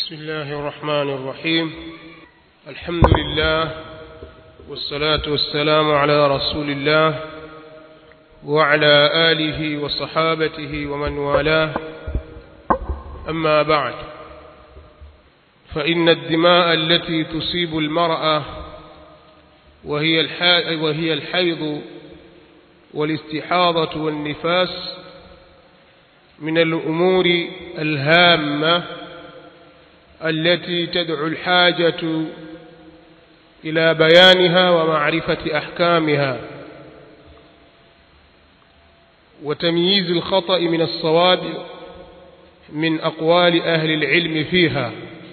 بسم الله الرحمن الرحيم الحمد لله والصلاة والسلام على رسول الله وعلى آله وصحابته ومن والاه أما بعد فإن الدماء التي تصيب المرأة وهي وهي الحيض والاستحاضة والنفاس من الأمور الهامة التي تدعو الحاجة إلى بيانها ومعرفة أحكامها وتمييز الخطأ من الصواب من أقوال أهل العلم فيها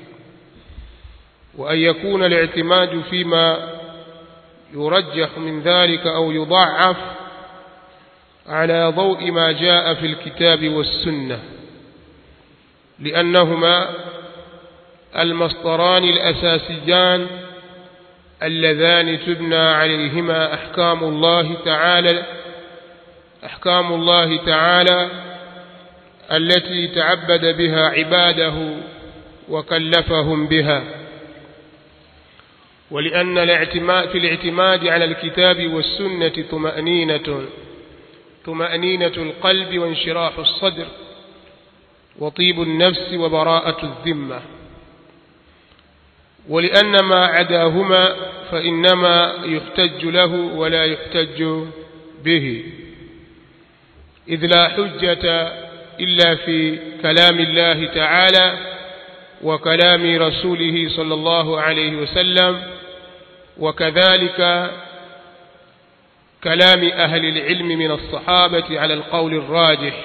وأن يكون الاعتماد فيما يرجح من ذلك أو يضعف على ضوء ما جاء في الكتاب والسنة لأنهما المصدران الأساسيان اللذان تبنى عليهما أحكام الله تعالى أحكام الله تعالى التي تعبد بها عباده وكلفهم بها ولأن الاعتماد في الاعتماد على الكتاب والسنة طمأنينة طمأنينة القلب وانشراح الصدر وطيب النفس وبراءة الذمة ولأن ما عداهما فإنما يحتج له ولا يحتج به إذ لا حجة إلا في كلام الله تعالى وكلام رسوله صلى الله عليه وسلم وكذلك كلام أهل العلم من الصحابة على القول الراجح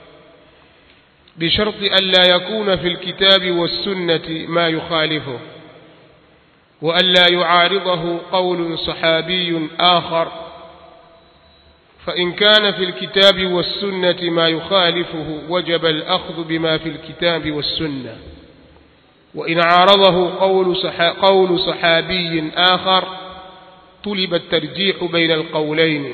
بشرط ألا يكون في الكتاب والسنة ما يخالفه وألا يعارضه قول صحابي آخر فإن كان في الكتاب والسنة ما يخالفه وجب الأخذ بما في الكتاب والسنة وإن عارضه قول, صحا قول صحابي آخر طلب الترجيح بين القولين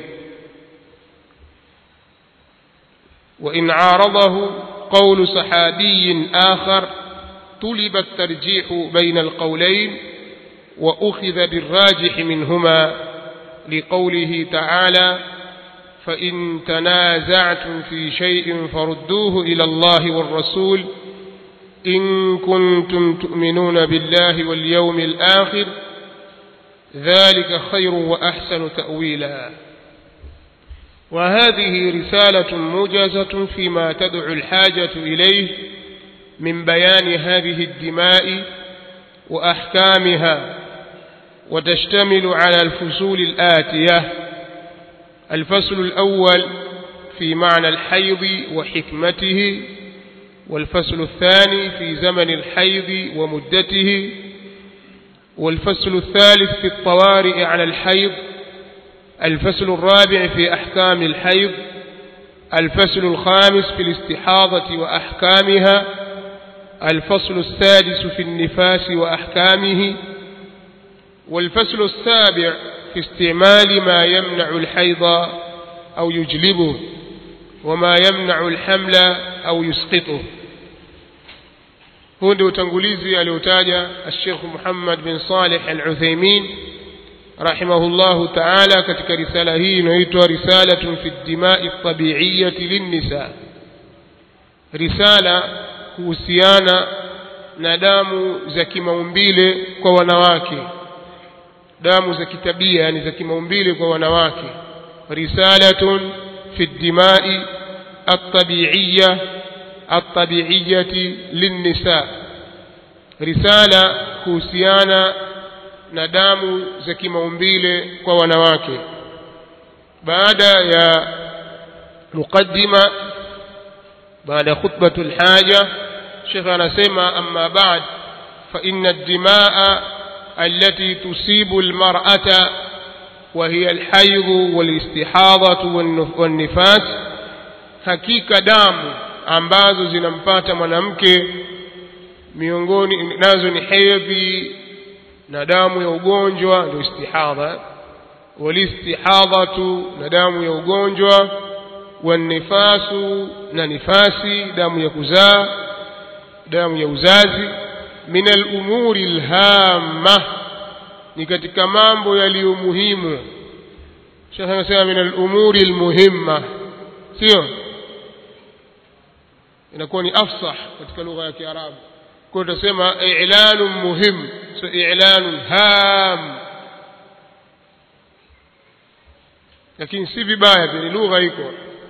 وإن عارضه قول صحابي آخر طلب الترجيح بين القولين وأخذ بالراجح منهما لقوله تعالى فإن تنازعتم في شيء فردوه إلى الله والرسول إن كنتم تؤمنون بالله واليوم الآخر ذلك خير وأحسن تأويلا وهذه رسالة موجزة فيما تدعو الحاجة إليه من بيان هذه الدماء وأحكامها وتشتمل على الفصول الآتية الفصل الأول في معنى الحيض وحكمته والفصل الثاني في زمن الحيض ومدته والفصل الثالث في الطوارئ على الحيض الفصل الرابع في أحكام الحيض الفصل الخامس في الاستحاضة وأحكامها الفصل السادس في النفاس وأحكامه والفصل السابع في استعمال ما يمنع الحيض أو يجلبه وما يمنع الحمل أو يسقطه huu ndio utangulizi aliotaja Sheikh Muhammad bin Saleh Al-Uthaymeen rahimahullahu ta'ala katika risala hii inayoitwa Risalatun fi ad-dima'i at-tabi'iyyati lin-nisa risala kuhusiana na damu za kimaumbile kwa wanawake damu za kitabia yani za kimaumbile kwa wanawake risalatun fi ad-dima'i at-tabi'iyya at-tabi'iyyati lin-nisa risala kuhusiana na damu za kimaumbile kwa wanawake baada ya muqaddima baada khutbatul haja Sheikh anasema amma ba'd fa inna ad-dimaa التي تصيب المرأة وهي الحيض والاستحاضة والنفاس hakika damu ambazo zinampata mwanamke miongoni nazo ni hedhi na damu ya ugonjwa ndio istihadha walistihadhatu na damu ya ugonjwa wanifasu na nifasi damu ya kuzaa damu ya uzazi min al-umuri al-hamma ni katika mambo yaliyo muhimu shekhe anasema min al-umuri al-muhimma sio inakuwa ni afsah katika lugha ya Kiarabu kwa hiyo tutasema i'lanun muhim so i'lanun ham lakini si vibaya pia ni lugha iko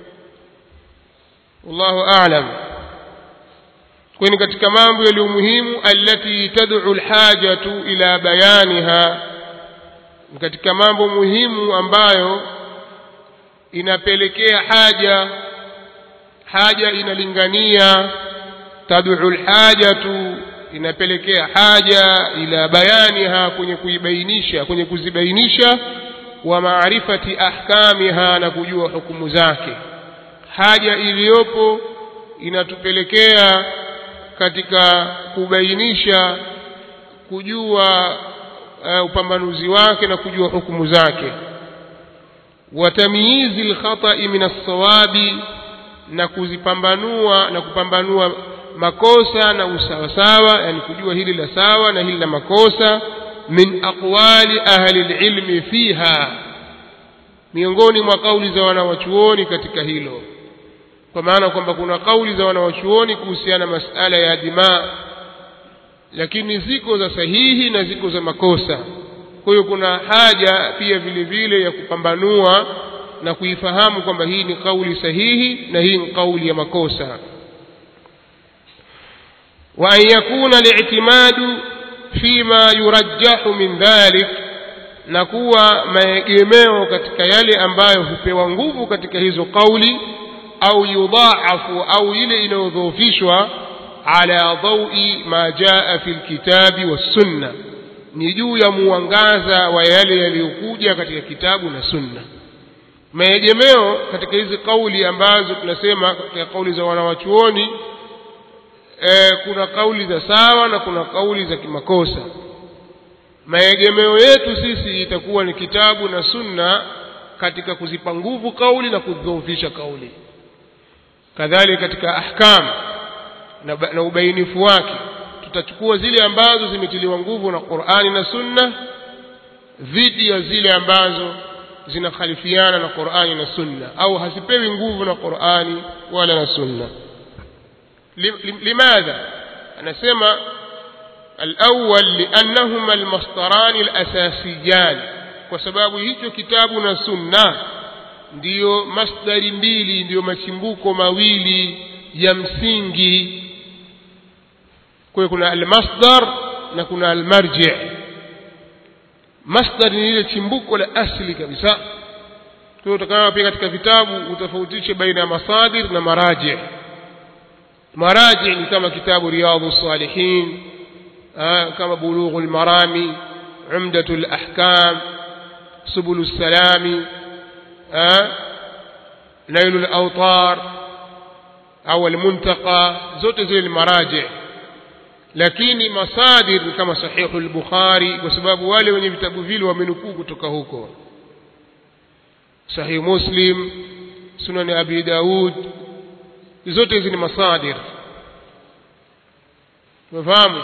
wallahu a'lam kwa ni katika mambo yaliyo muhimu allati tad'u alhajatu ila bayaniha ni katika mambo muhimu ambayo inapelekea haja haja inalingania tad'u alhajatu inapelekea haja ila bayaniha kwenye kuibainisha kwenye kuzibainisha wa maarifati ahkamiha na kujua hukumu zake haja iliyopo inatupelekea katika kubainisha kujua uh, upambanuzi wake na kujua hukumu zake wa tamyizi alkhata'i min as-sawabi na kuzipambanua na kupambanua makosa na usawasawa yani kujua hili la sawa na hili la makosa min aqwali ahli alilmi fiha miongoni mwa kauli za wanawachuoni katika hilo kwa maana kwamba kuna kauli za wanawachuoni kuhusiana na masala ya dimaa lakini ziko za sahihi na ziko za makosa kwa hiyo kuna haja pia vile vile ya kupambanua na kuifahamu kwamba hii ni kauli sahihi na hii ni kauli ya makosa wa an yakuna li'timadu fima yurajjahu min dhalik na kuwa maegemeo katika yale ambayo hupewa nguvu katika hizo kauli au yudhaafu au ile inayodhoofishwa ala dhaui ma jaa fi lkitabi wassunna ni juu ya muangaza wa yale yaliyokuja katika kitabu na sunna maegemeo katika hizi kauli ambazo tunasema katika kauli za wanawachuoni e, kuna kauli za sawa na kuna kauli za kimakosa maegemeo yetu sisi itakuwa ni kitabu na sunna katika kuzipa nguvu kauli na kudhoofisha kauli kadhalika katika ahkam na, na ubainifu wake tutachukua zile ambazo zimetiliwa nguvu na Qur'ani na Sunna dhidi ya zile ambazo zinakhalifiana na Qur'ani na Sunna au hazipewi nguvu na Qur'ani wala na Sunna limadha anasema الأول لأنهما المصدران الأساسيان kwa sababu hicho kitabu na sunna ndiyo masdari mbili ndiyo machimbuko mawili ya msingi kwa hiyo kuna almasdar na kuna almarji masdar ni ile chimbuko la asili kabisa kwa hiyo utakana pia katika vitabu utofautishe baina ya masadir na maraji maraji ni kama kitabu riyadhu salihin kama bulughu lmarami umdatu lahkam subulu lsalami nailu lautar au almuntaqa zote zile ni maraji lakini masadir ni kama sahihu al-bukhari kwa sababu wale wenye vitabu vile wamenukuu kutoka huko sahih muslim sunan abi daud zote hizi ni masadir tumefahamu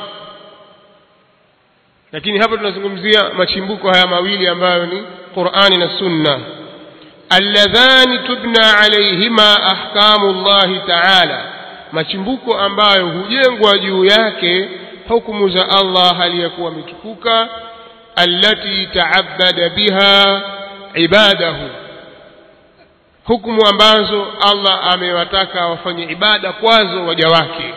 lakini hapa tunazungumzia machimbuko haya mawili ambayo ni qurani na sunna alladhani tubna alayhima ahkamu llahi taala machimbuko ambayo hujengwa juu yake hukumu za Allah hali ya kuwa ametukuka allati ta'abbada biha ibadahu hukumu ambazo Allah amewataka wafanye ibada kwazo waja wake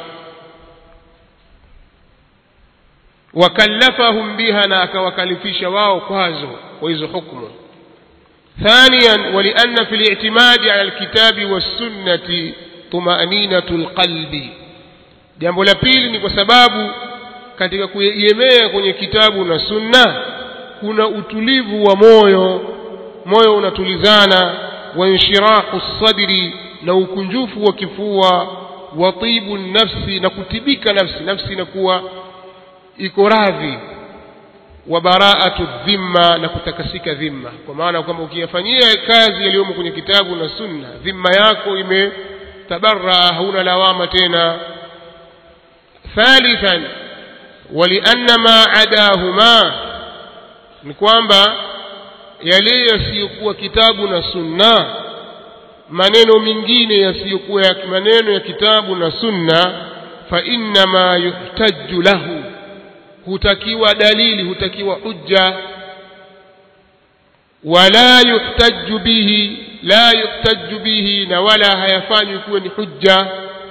wakallafahum biha na akawakalifisha wao kwazo kwa hizo hukumu ثانيا ولأن في الاعتماد على الكتاب والسنة tumaninatul qalbi jambo la pili ni kwa sababu katika kuegemea kwenye kitabu na sunna kuna utulivu wa moyo moyo unatulizana wa inshirahu sadri na ukunjufu wa kifua wa tibu nafsi na kutibika nafsi nafsi inakuwa iko radhi wa baraatu dhimma na kutakasika dhimma kwa maana kwamba ukiyafanyia kazi yaliyomo kwenye kitabu na sunna dhimma yako ime tabarra hauna lawama tena thalithan walianna ma adahuma ni kwamba yale yasiyokuwa kitabu na sunna maneno mengine yasiyokuwa ya maneno ya kitabu na sunna fa innama yuhtaju lahu hutakiwa dalili hutakiwa hujja wala yuhtaju bihi la yuhtaju bihi na wala hayafanywi kuwa ni hujja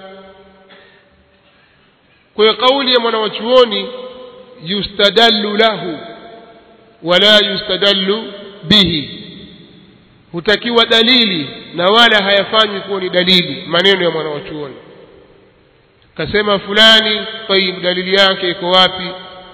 kwa hiyo kauli ya mwanawachuoni yustadallu lahu wala yustadallu bihi hutakiwa dalili na wala hayafanywi kuwa ni dalili maneno ya mwanawachuoni kasema fulani tayib dalili yake iko wapi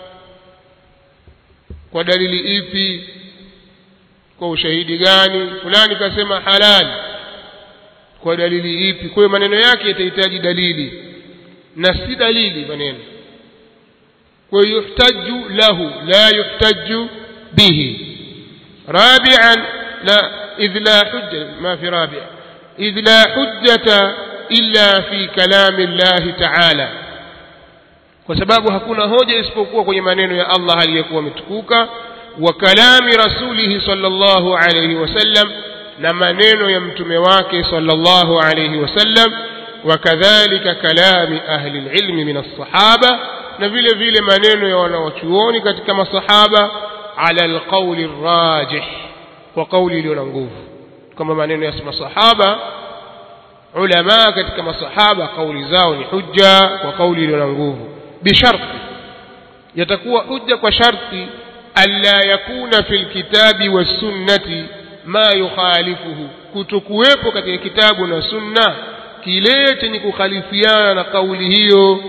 kwa dalili ipi kwa ushahidi gani fulani kasema halali kwa dalili ipi kwa hiyo maneno yake yatahitaji dalili na si dalili maneno kwa hiyo yuhtaju lahu la yuhtaju bihi rabi'an la idh la hujja ma fi rabi' idh la hujjata illa fi kalami Allah ta'ala kwa sababu hakuna hoja isipokuwa kwenye maneno ya Allah aliyekuwa ametukuka wa kalami rasulihi sallallahu alayhi wasallam na maneno ya mtume wake sallallahu alayhi wasallam وكذلك كلام أهل العلم من الصحابة نفيل فيل منين ونوشوون كتك الصحابة على القول الراجح وقول لننقوف كما منين يسمى الصحابة علماء كتك الصحابة قول زاون حجة وقول لننقوف بشرط يتكوى حجة وشرط ألا يكون في الكتاب والسنة ما يخالفه كتكويبو كتك كتاب والسنة kile chenye kukhalifiana na kauli hiyo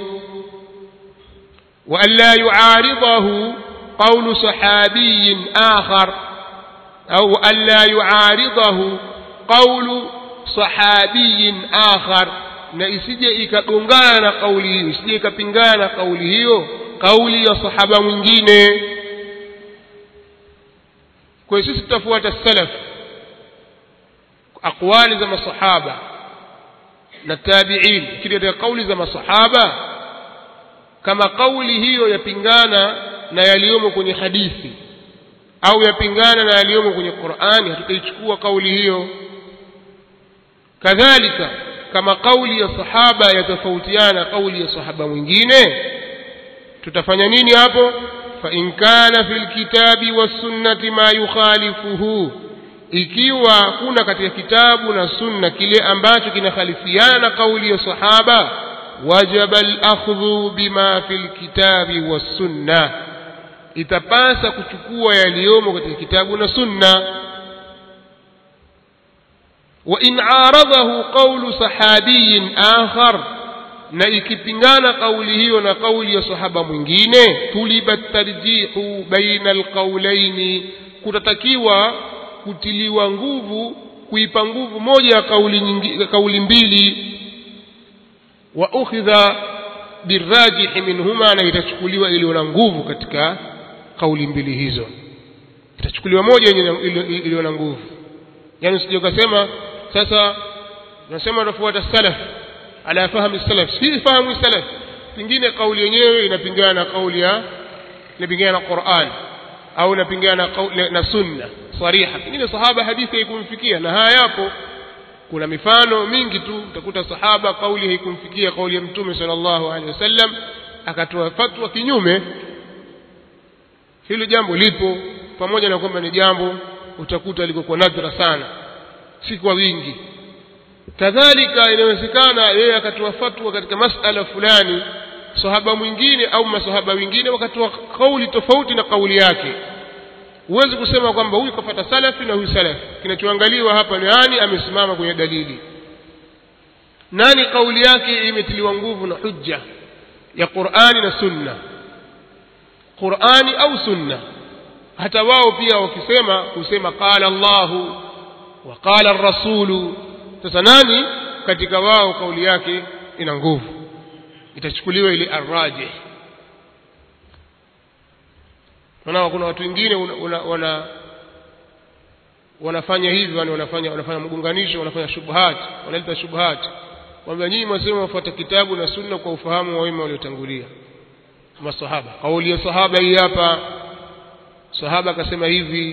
wa alla yuaridahu qawlu sahabiyin akhar au alla yuaridahu qawlu sahabiyin akhar na isije ikagongana na kauli hiyo isije ikapingana na kauli hiyo kauli ya sahaba mwingine kwa hiyo sisi tutafuata salaf aqwali za masahaba na tabi'in kile katika kauli za masahaba kama kauli hiyo yapingana na yaliyomo kwenye hadithi au yapingana na yaliyomo kwenye Qur'ani hatutaichukua kauli hiyo kadhalika kama kauli ya sahaba yatofautiana kauli ya sahaba mwingine tutafanya nini hapo fa in kana fil kitabi was sunnati ma yukhalifuhu ikiwa kuna katika kitabu na sunna kile ambacho kinakhalifiana na kauli ya sahaba wajaba al-akhdhu bima fil kitabi was sunna itapasa kuchukua yaliyomo katika kitabu na sunna wa in aradahu qawlu sahabiyin akhar na ikipingana kauli hiyo na kauli ya sahaba mwingine tulibat tarjihu baina alqawlaini kutatakiwa kutiliwa nguvu kuipa nguvu moja ya kauli nyingi, kauli mbili wa ukhidha birajih minhuma na itachukuliwa iliyo na nguvu katika kauli mbili hizo itachukuliwa moja iliyo na nguvu yani usije ukasema sasa unasema unafuata salaf ala fahamu salaf si fahamu salaf pingine kauli yenyewe inapingana na kauli ya inapingana na Qur'an au inapingana na, na sunna sariha pengine sahaba hadithi haikumfikia na haya yapo kuna mifano mingi tu utakuta sahaba kauli haikumfikia kauli ya mtume sallallahu alaihi wasallam akatoa fatwa kinyume hilo jambo lipo pamoja na kwamba ni jambo utakuta liko kwa nadra sana si kwa wingi kadhalika inawezekana yeye akatoa fatwa katika masala fulani sahaba mwingine au masahaba wengine wakatoa kauli tofauti na kauli yake huwezi kusema kwamba huyu kafata salafi na huyu salafi kinachoangaliwa hapa ni nani amesimama kwenye dalili nani kauli yake imetiliwa nguvu na hujja ya Qur'ani na Sunna Qur'ani au Sunna hata wao pia wakisema kusema qala Allahu wa qala ar-rasulu sasa nani katika wao kauli yake ina nguvu itachukuliwa ile arrajih Unaona kuna watu wengine wana, wana wanafanya hivi yani wanafanya wanafanya mgunganisho wanafanya shubhat wanaleta shubhat kwamba nyinyi mwasema wafuata kitabu na sunna kwa ufahamu wa wema waliotangulia masahaba kauli ya sahaba hii hapa sahaba akasema hivi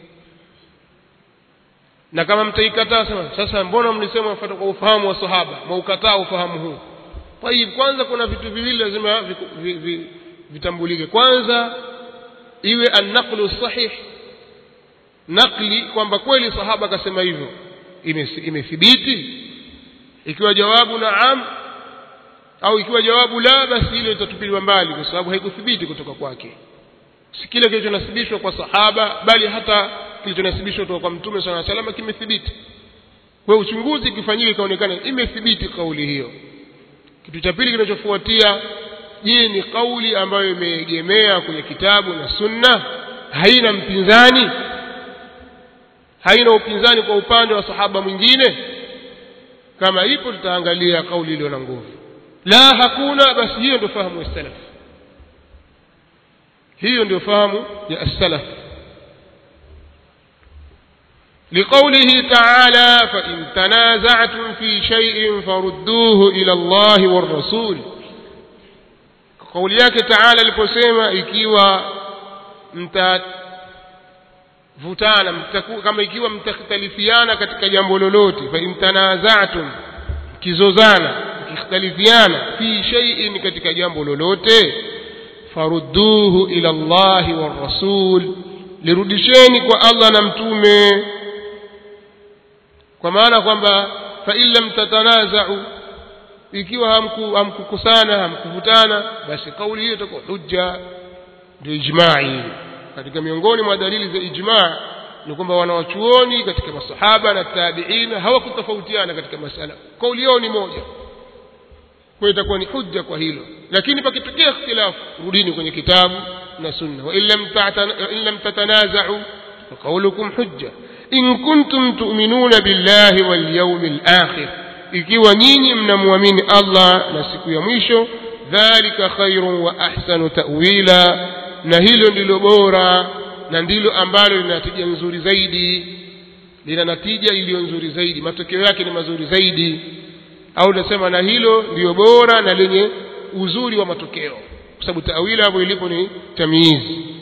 na kama mtaikataa sema sasa mbona mlisema mfuata kwa ufahamu wa sahaba mwaukataa ufahamu huu tayib kwanza kuna vitu viwili lazima viku- vi- vi- vitambulike kwanza iwe annaqlu sahih nakli kwamba kweli sahaba akasema hivyo ime- imethibiti ikiwa jawabu naam au ikiwa jawabu la basi hilo litatupiliwa mbali kwa sababu haikuthibiti kutoka kwake si kile kilichonasibishwa kwa sahaba bali hata kilichonasibishwa kutoka kwa mtume sala salama kimethibiti kwa hiyo uchunguzi ukifanyika ikaonekana imethibiti kauli hiyo kitu cha pili kinachofuatia je ni kauli ambayo imeegemea kwenye kitabu na sunna haina mpinzani haina upinzani kwa upande wa sahaba mwingine kama ipo tutaangalia kauli iliyo na nguvu la hakuna basi hiyo ndio fahamu ya salaf hiyo ndio fahamu ya as-salaf لقوله تعالى فإن تنازعتم في شيء فردوه إلى الله والرسول قول yake تعالى aliposema ikiwa mtavutana mtaku- kama ikiwa mtakhtalifiana katika jambo lolote fa in tanaza'tum kizozana mkikhtalifiana fi shay'in katika jambo lolote farudduhu ila Allahi war rasul lirudisheni kwa Allah na mtume kwa maana kwamba fa in lam tatanaza'u ikiwa hamku hamkukusana hamkuvutana basi kauli hiyo itakuwa hujja ndio ijma'i katika miongoni mwa dalili za ijma' ni kwamba wanawachuoni katika masahaba na tabi'ina hawakutofautiana katika masala kauli yao ni moja kwa hiyo itakuwa ni hujja kwa hilo lakini pakitokea ikhtilafu rudini kwenye kitabu na sunna wa in lam ta'tana- in lam tatanaza'u faqawlukum hujja in kuntum tu'minuna billahi wal yawmil akhir ikiwa nyinyi mnamwamini Allah na siku ya mwisho dhalika khairun wa ahsanu ta'wila na hilo ndilo bora na ndilo ambalo lina natija nzuri zaidi lina natija iliyo nzuri zaidi matokeo yake ni mazuri zaidi au nasema na hilo ndiyo bora na lenye uzuri wa matokeo kwa sababu tawila hapo ilipo ni tamyiz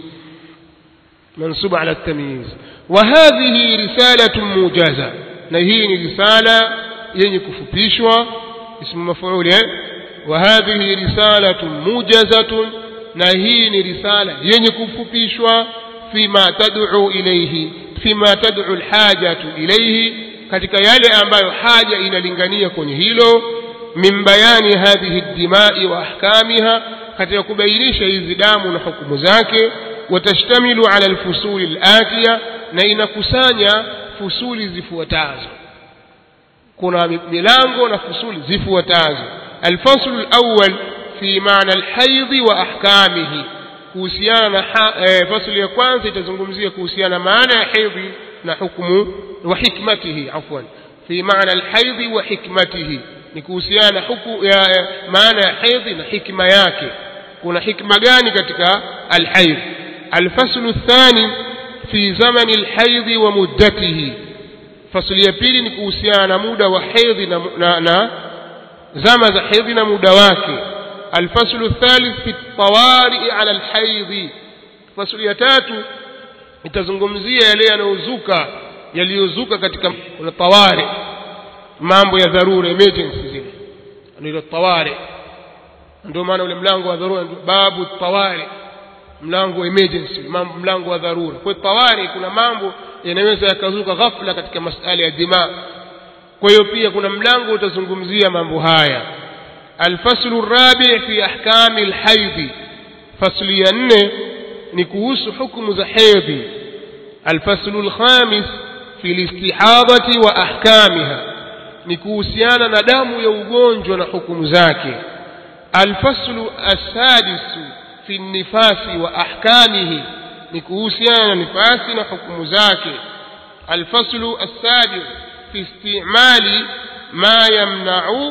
منصوب على التمييز وهذه رسالة موجزة na hii ni risala yenye kufupishwa ismu maf'ul eh wa hadhihi risalatun mujazatun na hii ni risala yenye kufupishwa fima tad'u ilayhi fima tad'u alhajatu ilayhi katika yale ambayo haja inalingania kwenye hilo min bayani hadhihi ad-dima'i wa ahkamiha katika kubainisha hizi damu na hukumu zake watashtamilu ala alfusuli alatiya na inakusanya fusuli zifuatazo kuna milango na fusuli zifuatazo alfaslu alawwal fi maana alhaidhi wa ahkamihi kuhusiana na ha- eh, fasli ya kwanza itazungumzia kuhusiana na maana ya hedhi na hukumu wa hikmatihi afwan fi maana alhaidhi wa hikmatihi ni kuhusiana na huku ya ya- maana ya hedhi na hikma yake kuna hikma gani katika alhaidh alfaslu الثاني في زمن الحيض ومدته fasli ya pili ni kuhusiana na muda wa hedhi na, na, na zama za hedhi na muda wake alfaslu thalith fi tawari ala alhaidhi fasli ya tatu itazungumzia yale yanayozuka yaliyozuka katika kuna tawari mambo ya dharura emergency zile ndio tawari ndio maana ule mlango wa dharura ndio babu tawari mlango wa emergency mam- mlango wa dharura kwa hiyo tawari kuna mambo yanaweza yakazuka ghafla katika masala ya dima kwa hiyo pia kuna mlango utazungumzia mambo haya alfaslu rabi fi ahkami alhaidhi fasli ya nne ni kuhusu hukumu za hedhi alfaslu alkhamis fi listihadati wa ahkamiha ni kuhusiana na damu ya ugonjwa na hukumu zake الفصل السادس في النفاس وأحكامه نكوسيان نفاس حكم ذاك الفصل السادس في استعمال ما يمنع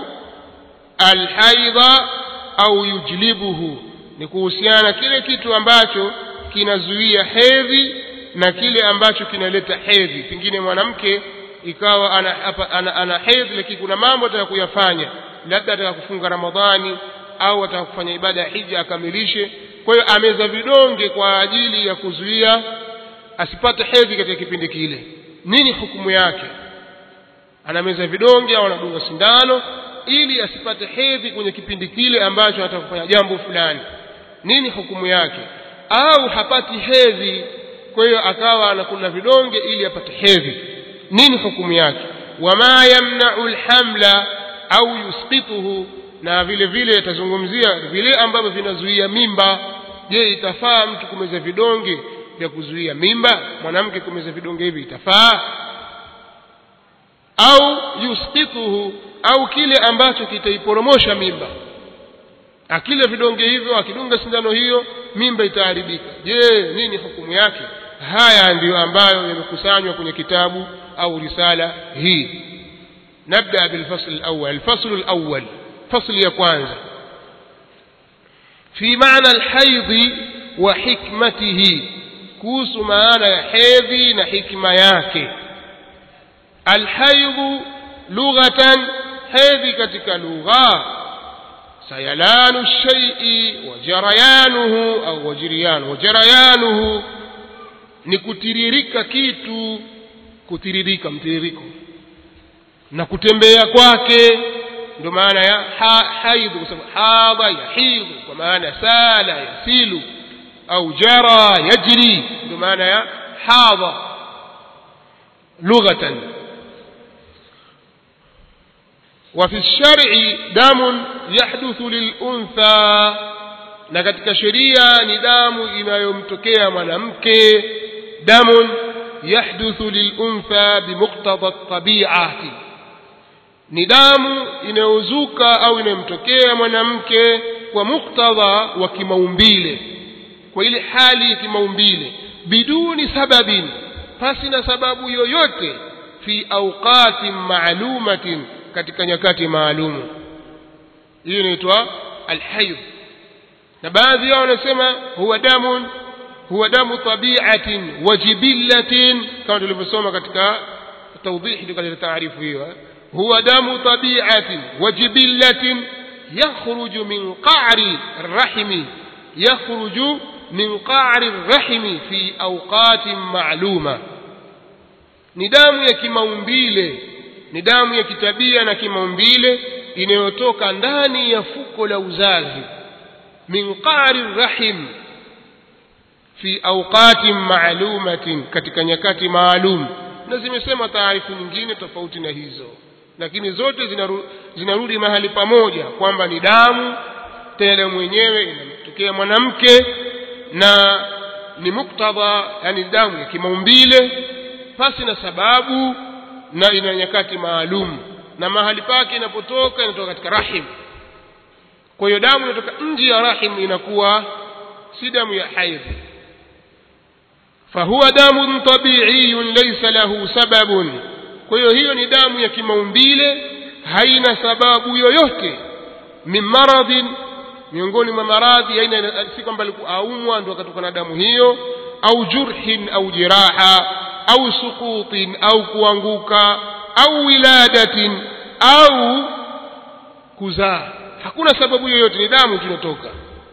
الحيض أو يجلبه نكوسيان kile kitu ambacho kinazuia hedhi na kile ambacho kinaleta hedhi pengine mwanamke ikawa ana, ana, ana, ana hedhi lakini kuna mambo ataka kuyafanya labda ataka kufunga ramadhani au ataka kufanya ibada ya hija akamilishe kwa hiyo ameza vidonge kwa ajili ya kuzuia asipate hedhi katika kipindi kile nini hukumu yake anameza vidonge au anadunga sindano ili asipate hedhi kwenye kipindi kile ambacho anataka kufanya jambo fulani nini hukumu yake au hapati hedhi kwa hiyo akawa anakula vidonge ili apate hedhi nini hukumu yake wama yamna'u alhamla au yusqituhu na vile vile yatazungumzia vile ambavyo vinazuia mimba je itafaa mtu kumeza vidonge vya kuzuia mimba mwanamke kumeza vidonge hivi itafaa au yusqituhu au kile ambacho kitaiporomosha mimba akile vidonge hivyo akidunga sindano hiyo mimba itaharibika je nini hukumu yake haya ndiyo ambayo yamekusanywa kwenye kitabu au risala hii nabda bilfasl alawwal alfasl alawwal fasli ya kwanza fi maana alhaidhi wa hikmatihi kuhusu maana ya hedhi na hikma yake alhaidhu lughatan hedhi katika lugha سيلان الشيء وجريانه أو وجريان وجريانه ni kutiririka kitu kutiririka mtiririko na kutembea kwake ndio maana ya ha, haidhu kwa sababu hadha yahidhu kwa maana sala yasilu au jara yajri ndio maana ya hadha lughatan وفي الشرع دم يحدث للأنثى na katika sheria ni damu inayomtokea mwanamke damun yahduthu liluntha bimuqtada tabiati ni damu inayozuka au inayomtokea mwanamke kwa muktadha wa kimaumbile kwa ile hali ya kimaumbile biduni sababin pasi na sababu yoyote fi awqatin maalumatin katika nyakati maalumu hiyo inaitwa alhayd na baadhi yao wanasema huwa damun huwa damu tabiatin wa jibillatin kama tulivyosoma katika tawdihi katika taarifu hiyo huwa damu tabiatin wa jibillatin yakhruju min qa'ri الرحم يخرج من قعر الرحم في أوقات معلومة ni damu ya kimaumbile ni damu ya kitabia na kimaumbile inayotoka ndani ya fuko la uzazi min qari rahim fi awqatin maalumatin katika nyakati maalum na zimesema taarifu nyingine tofauti na hizo lakini zote zinaru, zinarudi mahali pamoja kwamba ni damu tena damu mwenyewe inamtokea mwanamke na ni muktadha yani damu ya kimaumbile pasi na sababu na ina nyakati maalum na mahali pake inapotoka inatoka katika rahim kwa hiyo damu inatoka nje ya rahim inakuwa si damu ya haidhi fahuwa damun tabiiyun laysa lahu sababun kwa hiyo hiyo ni damu ya kimaumbile haina sababu yoyote min maradhin miongoni mwa maradhi aina si kwamba aumwa ndo akatoka na damu hiyo au jurhin au jiraha au suqutin au kuanguka au wiladatin au kuzaa hakuna sababu yoyote ni damu tunatoka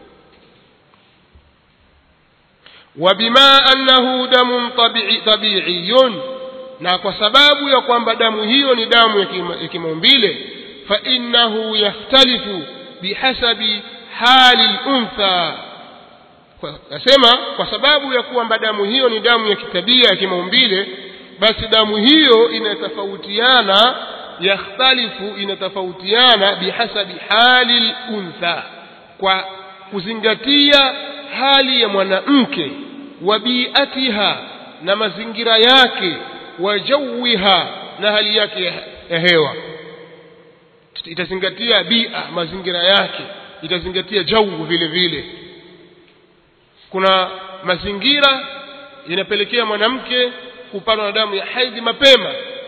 wabima annahu damun tabiiyun na kwa sababu ya kwamba damu hiyo ni damu ya kimaumbile fa innahu yahtalifu bihasabi hali luntha nasema kwa sababu ya kwamba damu hiyo ni damu ya kitabia ya kimaumbile basi damu hiyo inatofautiana yakhtalifu inatofautiana bihasabi hali luntha kwa kuzingatia hali ya mwanamke wa biatiha na mazingira yake wa jawiha na hali yake ya hewa itazingatia bia mazingira yake itazingatia jau vile vile kuna mazingira yanapelekea mwanamke kupatwa na damu ya haidhi mapema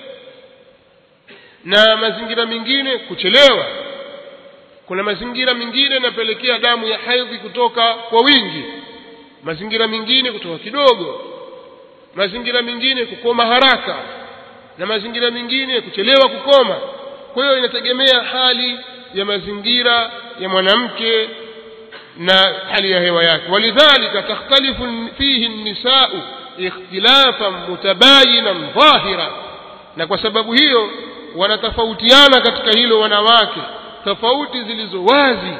na mazingira mengine kuchelewa kuna mazingira mengine yanapelekea damu ya haidhi kutoka kwa wingi mazingira mengine kutoka kidogo mazingira mengine kukoma haraka na mazingira mengine kuchelewa kukoma kwa hiyo inategemea hali ya mazingira ya mwanamke na hali ya hewa yake walidhalika takhtalifu fihi nisau ikhtilafan mutabayinan dhahira na kwa sababu hiyo wanatofautiana katika hilo wanawake tofauti zilizo wazi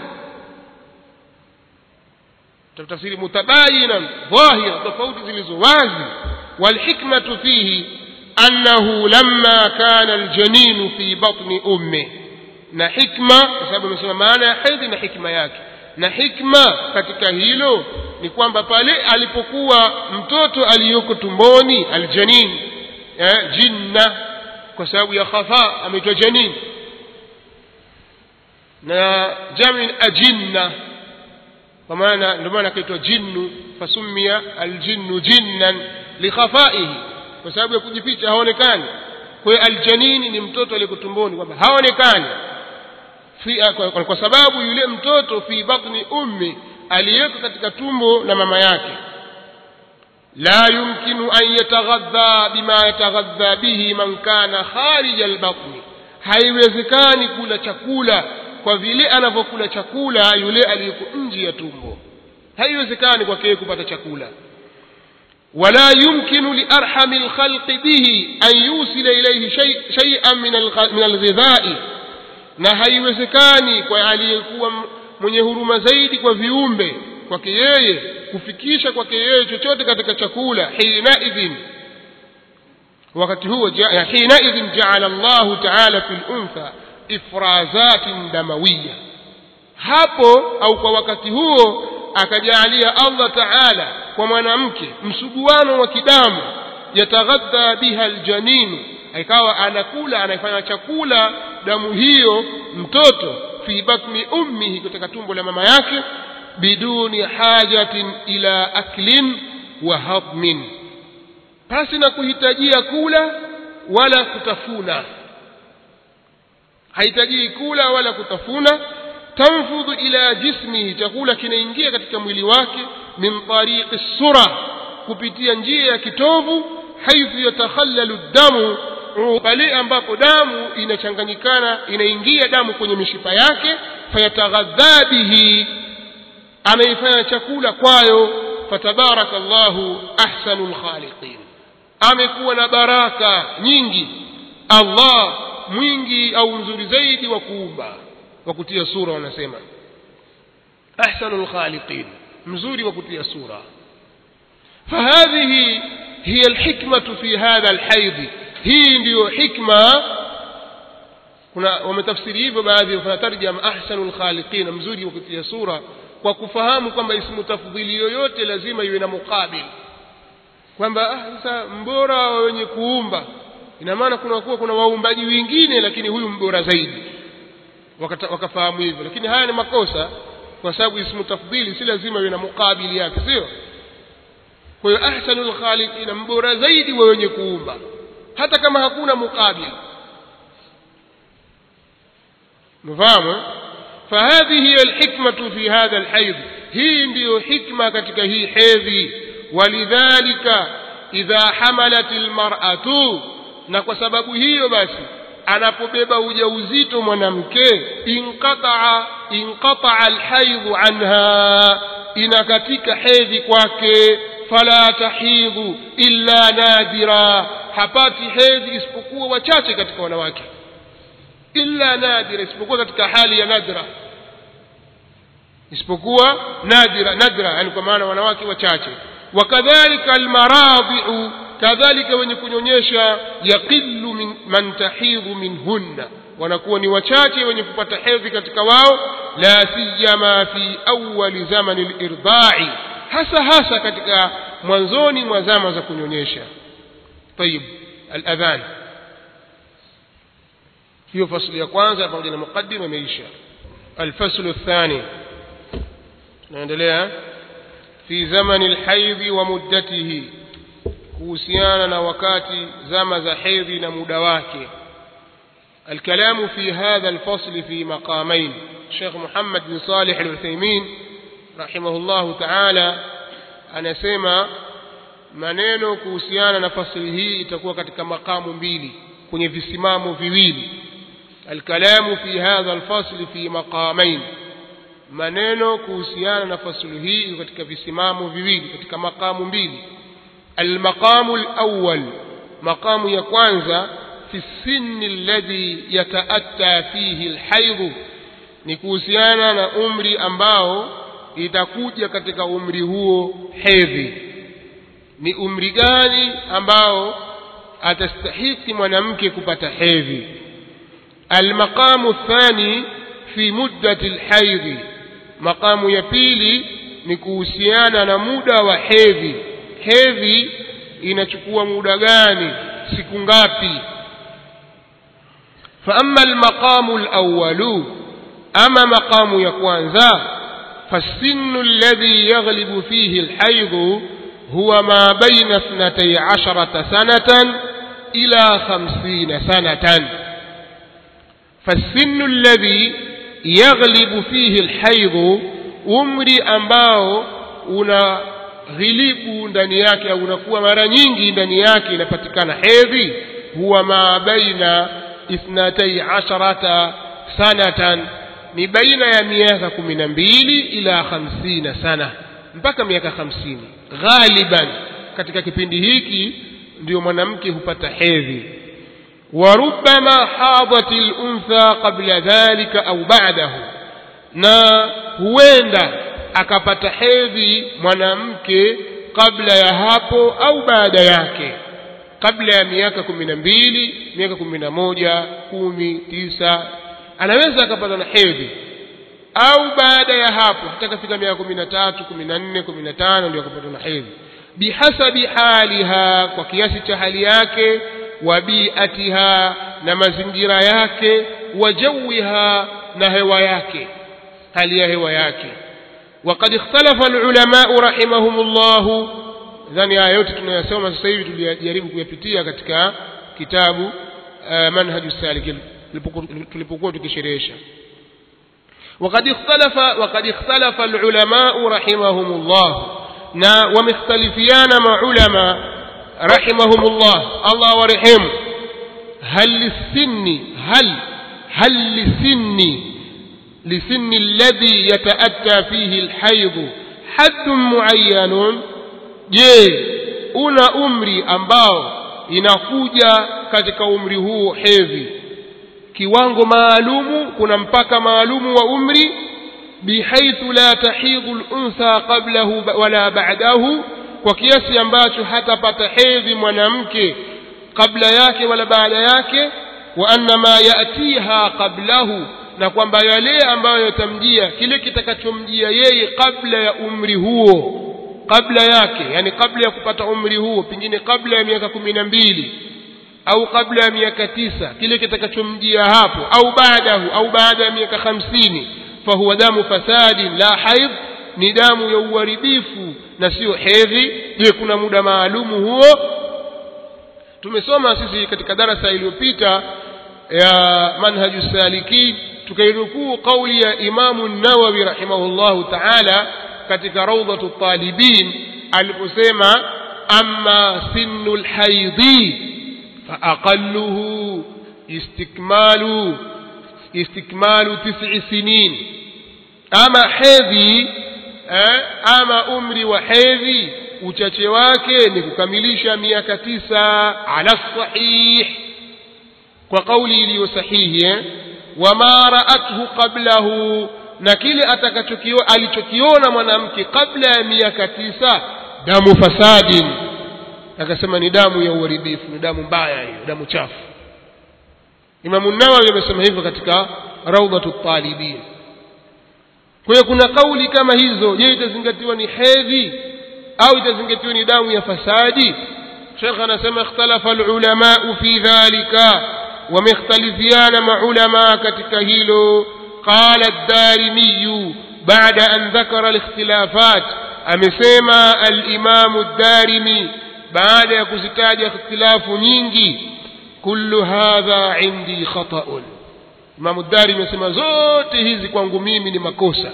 tafsiri mutabayinan dhahira tofauti zilizo wazi walhikmatu fihi annahu lamma kana aljaninu fi batni umme na hikma kwa sababu amesema maana ya hedhi na hikma yake na hikma katika hilo ni kwamba pale alipokuwa mtoto aliyoko tumboni aljanin eh, jinna kwa sababu ya khafa ameitwa janin na jami ajinna kwa maana ndio maana akaitwa jinnu fasumia aljinnu jinnan likhafaihi kwa sababu ya kujificha haonekani kwa hiyo aljanini ni mtoto aliyeko tumboni kwamba haonekani kwa, kwa, kwa sababu yule mtoto fi batni ummi aliyeko katika tumbo la mama yake la yumkinu an yataghadha bima yataghadha bihi man kana kharija albatni haiwezekani kula chakula kwa vile anavyokula chakula yule aliyeko nje ya tumbo haiwezekani kwake yeye kupata chakula ولا يمكن لأرحم الخلق به أن يوصل إليه شيء شيئا من من الغذاء na haiwezekani kwa aliyekuwa mwenye huruma zaidi kwa viumbe kwake yeye kufikisha kwake yeye chochote katika chakula hinaidhin wakati huo hinaidhin jaala llahu taala fi luntha ifrazatin damawiya hapo au kwa wakati huo akajaalia allah taala kwa mwanamke msuguano wa kidamu yataghadha biha aljaninu ikawa anakula anafanya chakula damu hiyo mtoto fi batni ummihi katika tumbo la mama yake biduni hajatin ila aklin wa hadmin pasi na kuhitajia kula wala kutafuna haitajii kula wala kutafuna tanfudhu ila jismihi chakula kinaingia katika mwili wake min tariqi sura kupitia njia ya kitovu haithu yatakhallalu damu pale ambapo damu inachanganyikana inaingia damu kwenye mishipa yake fayataghadha bihi anaifanya chakula kwayo fatabaraka llahu ahsanu lkhaliqin amekuwa na baraka nyingi allah mwingi au mzuri zaidi wa kuumba wa kutia sura wanasema ahsanu lkhaliqin mzuri wa kutia sura فهذه هي الحكمة في هذا الحيض hii ndiyo hikma kuna wametafsiri hivyo baadhi wafanya tarjama ahsanul khaliqina mzuri wa kutia sura kwa kufahamu kwamba ismu tafdhili yoyote lazima iwe na muqabil kwamba ah, sasa mbora wa wenye kuumba ina maana kuna kuwa kuna waumbaji wengine lakini huyu mbora zaidi Wakata, wakafahamu hivyo lakini haya ni makosa kwa sababu ismu tafdhili si lazima iwe na muqabili yake sio kwa hiyo ahsanul khaliqina mbora zaidi wa wenye kuumba hata kama hakuna muqabil mfahamu فهذه هي الحكمة في هذا الحيض هي ndio hikma katika hii hedhi walidhalika idha hamalat almar'atu na kwa sababu hiyo basi anapobeba ujauzito mwanamke inqata'a inqata'a alhaidhu anha inakatika hedhi kwake fala tahidhu illa nadira hapati hedhi isipokuwa wachache katika wanawake illa nadira isipokuwa katika hali ya nadra isipokuwa nadira nadra yani kwa maana wanawake wachache wakadhalika almaradhi'u kadhalika wenye kunyonyesha yaqillu min man tahidhu minhunna wanakuwa ni wachache wenye kupata hedhi katika wao la siyama fi awwali zamani al-irda'i hasa hasa katika mwanzoni mwa zama za kunyonyesha طيب الأذان hiyo fasli ya kwanza pamoja na muqaddima imeisha الفصل الثاني tunaendelea fi zamani alhaidhi wa muddatihi kuhusiana na wakati zama za hedhi na muda wake الكلام في هذا الفصل في مقامين الشيخ محمد بن صالح العثيمين رحمه الله تعالى anasema maneno kuhusiana na fasili hii itakuwa katika makamu mbili kwenye visimamo viwili الكلام في هذا الفصل في مقامين maneno kuhusiana na fasulu hii katika visimamo viwili katika makamu mbili almaqamu alawwal maqamu ya kwanza fi sinni alladhi yataatta fihi alhaidh ni kuhusiana na umri ambao itakuja katika umri huo hedhi ni umri gani ambao atastahiki mwanamke kupata hedhi almaqamu athani fi muddati alhaidhi maqamu ya pili ni kuhusiana na muda wa hedhi hedhi inachukua muda gani siku ngapi فأما المقام الأول أما مقام يكوانزا فالسن الذي يغلب فيه الحيض هو ما بين اثنتي عشرة سنة إلى خمسين سنة فالسن الذي يغلب فيه الحيض umri ambao unaghilibu ndani yake au unakuwa mara nyingi ndani yake inapatikana hedhi huwa ma baina اثنتي عشرة سنة ni baina ya miaka kumi na mbili ila hamsina sana mpaka miaka hamsini ghaliban katika kipindi hiki ndio mwanamke hupata hedhi warubama hadat luntha qabla dhalika au badahu na huenda akapata hedhi mwanamke kabla ya hapo au baada yake kabla ya miaka kumi na mbili miaka kumi na moja kumi tisa anaweza akapata na hedhi au baada ya hapo hata kafika miaka kumi na tatu kumi na nne kumi na tano ndio akapata na hedhi bihasabi haliha kwa kiasi cha hali yake wa biatiha na mazingira yake wa jawiha na hewa yake hali ya hewa yake وقد اختلف العلماء رحمهم الله nadhani haya yote tunayasoma sasa hivi tulijaribu kuyapitia katika kitabu uh, manhaju salikin tulipokuwa tukisherehesha وقد اختلف وقد اختلف العلماء رحمهم الله na wamekhtalifiana maulama رحمهم الله الله ورحمه هل للسن هل هل للسن لسن الذي يتأتى فيه الحيض حد معين je una umri ambao inakuja katika umri huo hedhi kiwango maalumu kuna mpaka maalumu wa umri bihaithu la tahidhu luntha qablahu wala ba'dahu kwa kiasi ambacho hatapata hedhi mwanamke kabla yake wala baada yake wa anna ma yatiha qablahu na kwamba yale ambayo yatamjia kile kitakachomjia yeye kabla ya umri huo kabla yake yani kabla ya kupata umri huo pengine kabla ya miaka kumi na mbili au kabla ya miaka tisa kile kitakachomjia hapo au baadahu au baada ya miaka hamsini fahuwa damu fasadin la haidh ni damu ya uharibifu na sio hedhi je kuna muda maalumu huo tumesoma sisi katika darasa iliyopita ya manhaju salikin tukairukuu kauli ya imamu nawawi rahimahullahu taala katika raudhatu talibin aliposema amma sinu lhaidhi faaqaluhu istikmalu istikmalu tisi sinin ama hedhi eh, ama umri wa hedhi uchache wake ni kukamilisha miaka tisa ala sahih kwa kauli iliyo sahihi eh? wama raathu qablahu na kile atakachokio alichokiona mwanamke kabla ya miaka tisa damu fasadin akasema ni damu ya uharibifu ni damu mbaya hiyo damu chafu imamu nawawi amesema hivyo katika raudhatu talibin kwa hiyo kuna kauli kama hizo je itazingatiwa ni hedhi au itazingatiwa ni damu ya fasadi shekh anasema ikhtalafa alulamau fi dhalika wamekhtalifiana maulamaa katika hilo قال الدارمي بعد أن ذكر الاختلافات أمسيما الإمام الدارمي بعد يكستاج اختلاف نينجي كل هذا عندي خطأ إمام الدارمي يسمى zote hizi kwangu mimi ni makosa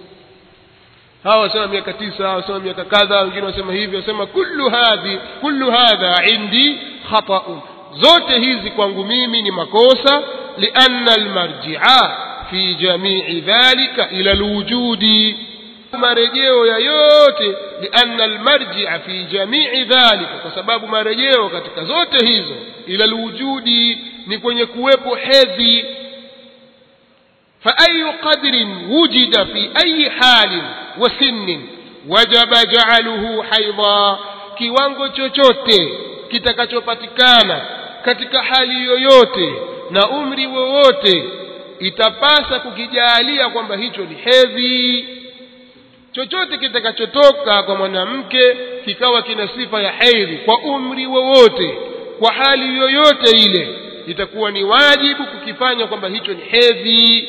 hawa wasema miaka tisa hawa wasema miaka kadha wengine wasema hivi wasema kullu hadhi kullu hadha indi khataun zote hizi kwangu mimi ni makosa لأن المرجع في جميع ذلك إلى الوجود marejeo ya yote lianna almarjia fi jamii dhalika kwa sababu marejeo katika zote hizo ila lwujudi ni kwenye kuwepo hedhi فأي قدر وجد في أي حال وسن وجب جعله حيضا kiwango chochote kitakachopatikana katika hali yoyote na umri wowote itapasa kukijalia kwamba hicho ni hedhi chochote kitakachotoka kwa mwanamke kikawa kina sifa ya hedhi kwa umri wowote kwa hali yoyote ile itakuwa ni wajibu kukifanya kwamba hicho ni hedhi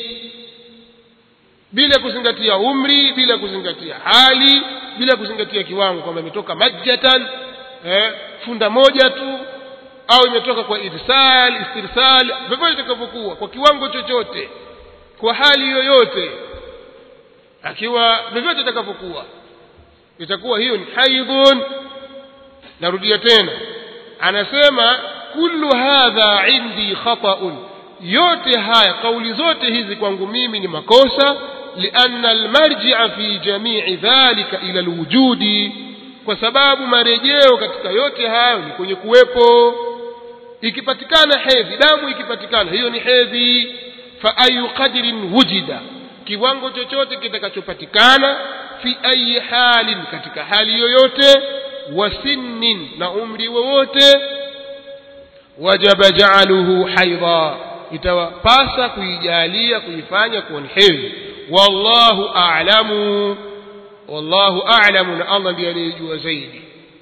bila kuzingatia umri bila kuzingatia hali bila kuzingatia kiwango kwamba imetoka majjatan eh, funda moja tu au imetoka kwa irsal istirsal vyovyote itakavyokuwa kwa kiwango chochote kwa hali yoyote akiwa vyovyote itakavyokuwa itakuwa hiyo ni haidhun narudia tena anasema kullu hadha indi khata'un yote haya kauli zote hizi kwangu mimi ni makosa lianna almarji'a fi jami'i dhalika ila alwujudi kwa sababu marejeo katika yote hayo ni kwenye kuwepo ikipatikana hedhi damu ikipatikana hiyo ni hedhi fa ayu qadrin wujida kiwango chochote kitakachopatikana fi ayi halin katika hali yoyote wa sinnin na umri wowote wajaba ja'aluhu haidha itawapasa kuijalia kuifanya kuwa ni hedhi wallahu a'lamu wallahu a'lamu na Allah ndiye anayejua zaidi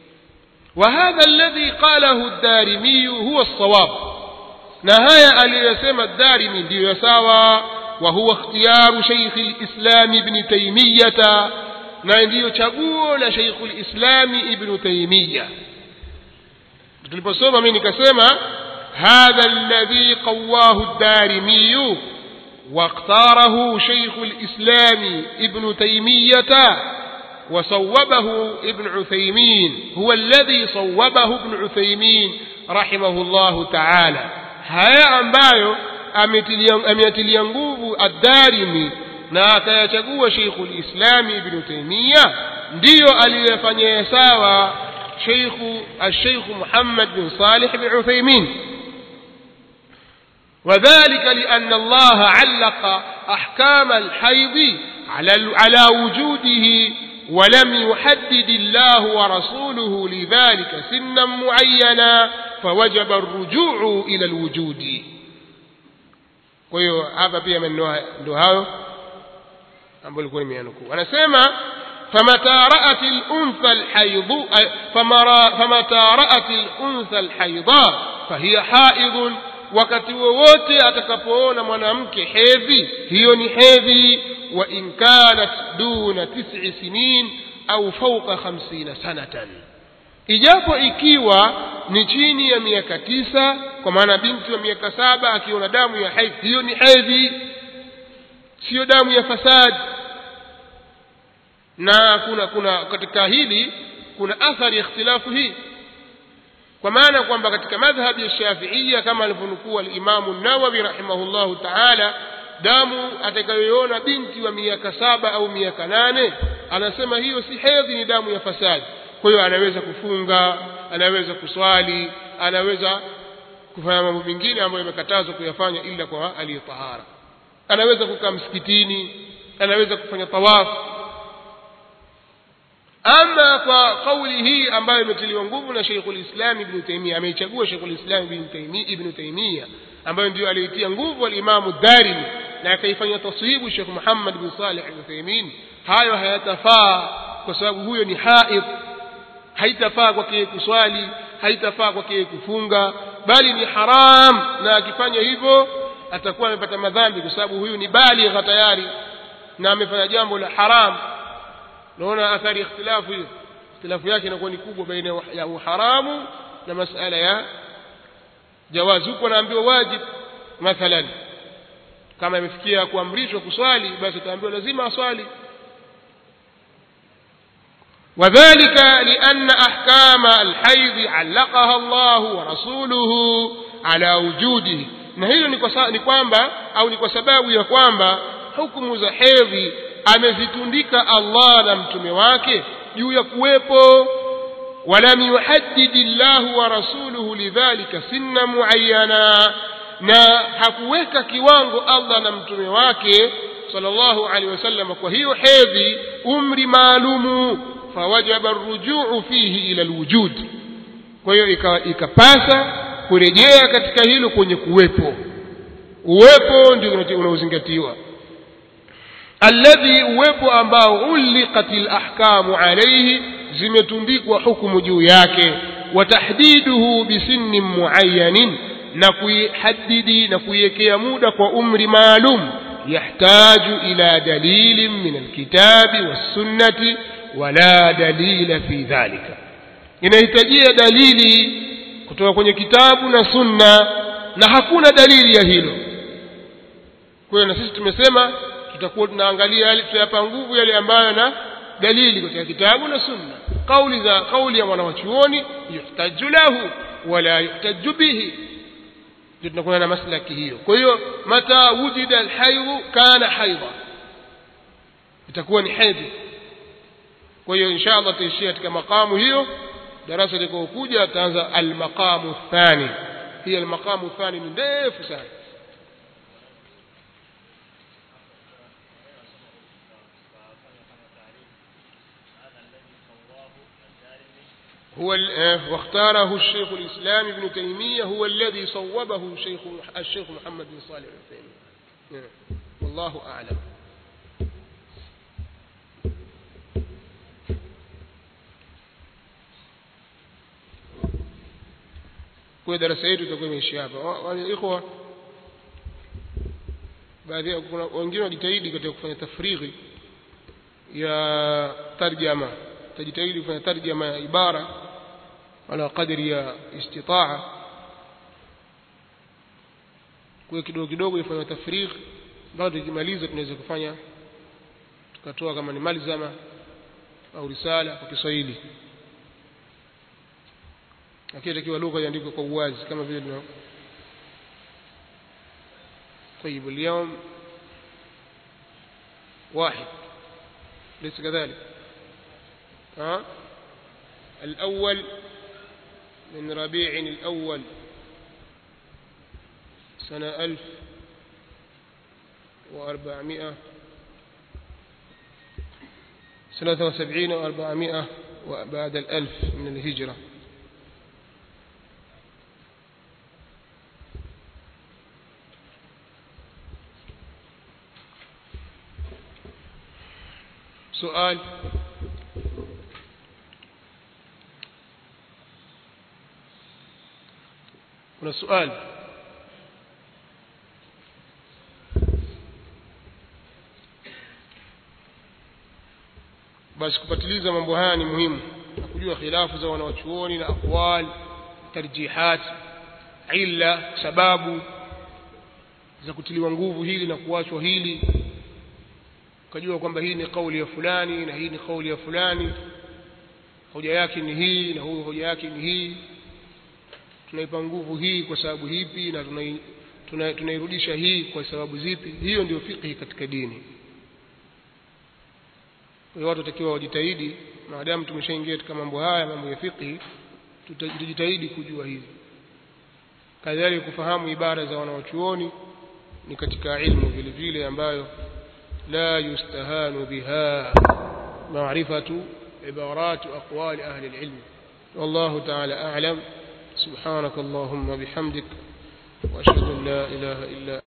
وهذا الذي قاله الدارمي هو الصواب نهاية اليسمى الدارمي دي يساوى وهو اختيار شيخ الإسلام ابن تيمية نعندي تقول شيخ الإسلام ابن تيمية tuliposoma mimi nikasema hadha alladhi qawahu ad-darimi واختاره شيخ الإسلام ابن تيمية وصوبه ابن عثيمين هو الذي صوبه ابن عثيمين رحمه الله تعالى haya ambayo ameyatilia nguvu ad-Darimi na akayachagua Sheikhul Islam Ibn Taymiyyah ndiyo aliyofanyia sawa Sheikh al-Sheikh Muhammad bin Salih bin Uthaymeen وذلك لأن الله علق أحكام الحيض على على وجوده ولم يحدد الله ورسوله لذلك سنا معينا فوجب الرجوع إلى الوجود kwa hiyo hapa pia maneno ndio hayo ambayo ilikuwa nimeanukuu anasema famata ra'at al-untha al-hayd famata ra'at al-untha al-haydha fahiya haidun wakati wowote atakapoona mwanamke hedhi hiyo ni hedhi wa in kanat duna tis'i sinin au fawqa 50 sanatan ijapo ikiwa ni chini ya miaka tisa kwa maana binti wa miaka saba akiona damu ya hedhi hiyo ni hedhi siyo damu ya fasadi na kuna kuna katika hili kuna athari ya ikhtilafu hii kwa maana kwamba katika madhhabi ya Shafi'ia kama alivyonukuu al-Imam an-Nawawi rahimahullahu ta'ala damu atakayoiona binti wa miaka saba au miaka nane anasema hiyo si hedhi ni damu ya fasadi kwa hiyo anaweza kufunga anaweza kuswali anaweza kufanya mambo mengine ambayo yamekatazwa kuyafanya ila kwa aliyetahara anaweza kukaa msikitini anaweza kufanya tawafu ama kwa kauli hii ambayo imetiliwa nguvu na Sheikhul Islam Ibn Taymiyyah ameichagua Sheikhul Islam Ibn Taymiyyah Ibn Taymiyyah ambayo ndio aliitia nguvu al-Imam Darimi na akaifanya taswibu Sheikh Muhammad bin Salih al-Uthaymeen hayo hayatafaa kwa sababu huyo ni haid haitafaa kwake kuswali haitafaa kwake kufunga bali ni haram na akifanya hivyo atakuwa amepata madhambi kwa sababu huyu ni baligha tayari na amefanya jambo la haram naona athari ikhtilafu hiyo ikhtilafu yake inakuwa ni kubwa baina ya uharamu na masala ya jawazi huko anaambiwa wajib mathalan kama imefikia kuamrishwa kuswali basi ataambiwa lazima aswali وذلك لأن أحكام الحيض علقها الله ورسوله على وجوده na hilo ni kwa, sa, ni kwamba au ni kwa sababu ya kwamba hukumu za hedhi amezitundika Allah na mtume wake juu ya kuwepo ولم يحدد الله ورسوله لذلك سنا معينا na hakuweka kiwango Allah na mtume wake sallallahu alaihi wasallam kwa hiyo hedhi umri maalumu fawajaba arrujuu fihi ila alwujud kwa hiyo ikapasa kurejea katika hilo kwenye kuwepo uwepo ndio unaozingatiwa alladhi uwepo ambao uliqatil ahkamu alayhi zimetundikwa hukumu juu yake watahdiduhu bisinnin muayyanin na kuihadidi na kuiwekea muda kwa umri maalum yahtaju ila dalilin min alkitabi wassunnati wala dalila fi dhalika inahitajia dalili kutoka kwenye kitabu na sunna na hakuna dalili ya hilo kwa hiyo na sisi tumesema tutakuwa tunaangalia yale tutayapa nguvu yale ambayo na dalili katika kitabu na sunna kauli za kauli ya mwanawachuoni yuhtaju lahu wala yuhtaju bihi ndio tunakuwa na maslaki hiyo kwa hiyo mata wujida alhaidhu kana haidha itakuwa ni hedhi kwa hiyo insha allah tuishia katika makamu hiyo darasa litakaokuja tutaanza almaqamu thani hii almaqamu thani ni ndefu sana هو واختاره الشيخ الإسلام ابن تيمية هو الذي صوبه الشيخ الشيخ محمد بن صالح العثيمين والله أعلم kwa darasa yetu itakuwa imeishia hapa wale ikhwa baadhi ya kuna wengine wajitahidi katika kufanya tafrighi ya tarjama tajitahidi kufanya tarjama ya ibara ala kadri ya istitaa kwa kidogo kidogo ifanye tafrigh baada tukimaliza tunaweza kufanya tukatoa kama ni malzama au risala kwa Kiswahili lakini takiwa lugha iandikwe kwa uwazi kama vile tuna طيب اليوم واحد ليس كذلك ها الأول من ربيع الأول سنة ألف وأربعمائة سنة وسبعين وأربعمائة وبعد الألف من الهجرة سؤال kuna swali basi kupatiliza mambo haya ni muhimu na kujua khilafu za wanawachuoni na aqwal tarjihat illa sababu za kutiliwa nguvu hili na kuachwa hili ukajua kwamba hii ni kauli ya fulani na hii ni kauli ya fulani hoja yake ni hii na huyu hoja yake ni hii tunaipa nguvu hii kwa sababu hipi na tunairudisha tuna, tuna hii kwa sababu zipi hiyo ndio fiqhi katika dini kwa hiyo watu watakiwa wajitahidi maadamu tumeshaingia katika mambo haya mambo ya fiqhi tutajitahidi kujua hivi kadhalika kufahamu ibara za wanawachuoni ni katika ilmu vile vile ambayo la yustahanu biha maarifatu ibaratu aqwali ahli alilm والله تعالى أعلم سبحانك اللهم بحمدك وأشهد أن لا إله إلا